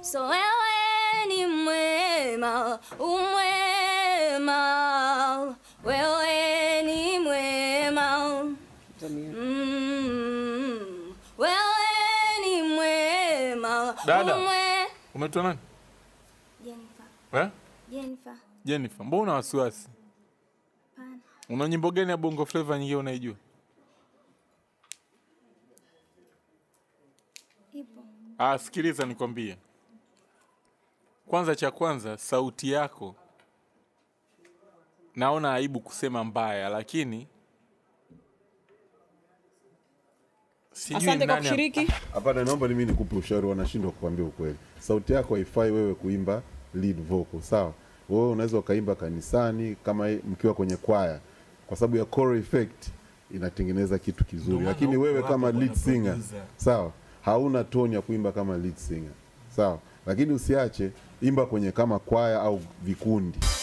So wewe ni mwema, umwema, wewe ni mwema. Mm, wewe ni mwema, Dada. umwe- Umeitwa nani? Jennifer, Eh? Jennifer, Jennifer, mbona una wasiwasi? pana. Una nyimbo gani ya Bongo Flava nyingine unaijua? Ipo. Ah, sikiliza nikwambie. Kwanza cha kwanza sauti yako naona aibu kusema mbaya, lakini sijui Asante kwa nani- kushiriki. Hapana, naomba mimi nikupe ushauri, wanashindwa kukwambia ukweli. Sauti yako haifai wewe kuimba lead vocal, sawa? Wewe unaweza ukaimba kanisani kama mkiwa kwenye kwaya, kwa sababu ya choreo effect inatengeneza kitu kizuri, lakini wewe kama lead singer, sawa, hauna tone ya kuimba kama lead singer, sawa. Lakini usiache, imba kwenye kama kwaya au vikundi.